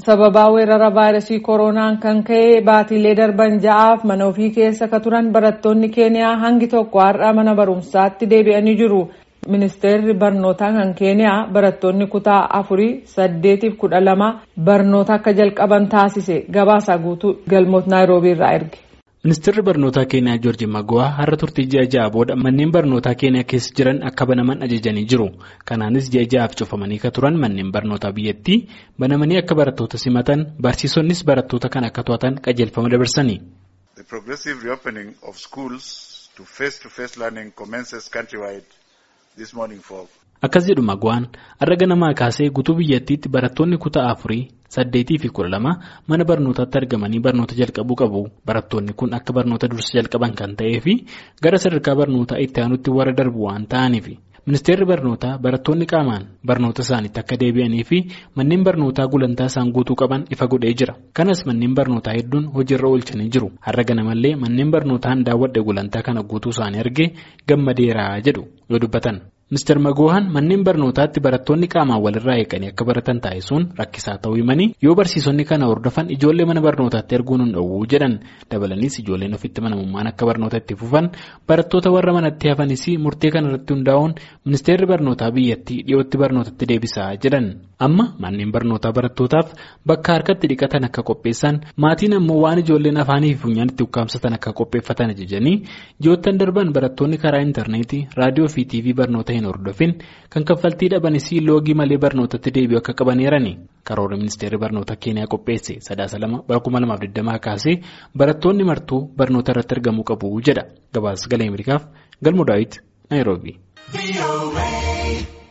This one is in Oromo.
sababaa weerara vaayirasii koronaan kan ka'e baatiilee darban ja'aaf mana ofii keessa ka turan barattoonni keeniyaa hangi tokko har'a mana barumsaatti deebi'anii jiru. ministeerri barnootaa kan keeniyaa barattoonni kutaa afurii saddeetiif kudha lama barnoota akka jalqaban taasise gabaasa guutuu galmoota naayiroobii irraa erge. ministeerri barnootaa keeniyaa joorji mago'aa har'a turtii ji'a ja'a booda manneen barnootaa keeniyaa keessa jiran akka banaman ajajanii jiru kanaanis ji'a ja'aaf cufamanii ka turan manneen barnootaa biyyattii banamanii akka barattoota simatan barsiisonnis barattoota kan akka to'atan qajeelfama dabarsanii. The progressive reopening of schools to face-to-face learning commences countrywide this morning for. Akkas jedhu Mago'aan har'a ganamaa kaasee guutuu biyyattiitti barattoonni kutaa afurii saddeetii fi kudha lama mana barnootaatti argamanii barnoota jalqabuu qabu. Barattoonni kun akka barnoota dursa jalqaban kan ta'ee fi gara sadarkaa barnootaa itti aanutti warra darbu waan ta'aniif. Ministeerri barnootaa barattoonni qaamaan barnoota isaaniitti akka deebi'anii fi manneen barnootaa gulantaa isaan guutuu qaban ifa godhee jira. Kanas manneen barnootaa hedduun hojiirra oolchanii jiru. Har'a ganamallee manneen barnootaan daawwadhe gulantaa kana guutuu isaanii argee gammadeeraa jedhu yoo dubbatan. Ministeer Magohaan manneen barnootaatti barattoonni qaamaan walirraa eeganii akka baratan taasisuun rakkisaa ta'uu himanii yoo barsiisonni kana hordofan ijoollee mana barnootaatti erguun hin dhowwuu jedhan dabalaniis ijoolleen ofitti manamummaan akka barnoota itti fufan barattoota warra manatti hafanis murtee kanarratti hundaa'uun ministeerri barnootaa biyyattii dhiyootti barnootatti deebisaa jedhan amma manneen barnootaa barattootaaf bakka harkatti dhiqatan akka qopheessan maatiin ammoo waan ijoolleen afaanii fi funyaan itti ukkaamsatan akka qopheeffatan ajajanii ji'oottan darban barattoonni karaa intarneetii raadiyoo fi tiivii barnoota hin hordofin kan kaffaltii dhabanis loogii malee barnootatti deebi'u akka qabaneerani karoora ministeerri barnoota keeniyaa qopheesse sadaasa lama bara kuma lamaaf digdamaa kaasee barattoonni martuu barnoota irratti argamuu qabu jedha gabaasa galee ameerikaaf galmoo daawit naayiroobii.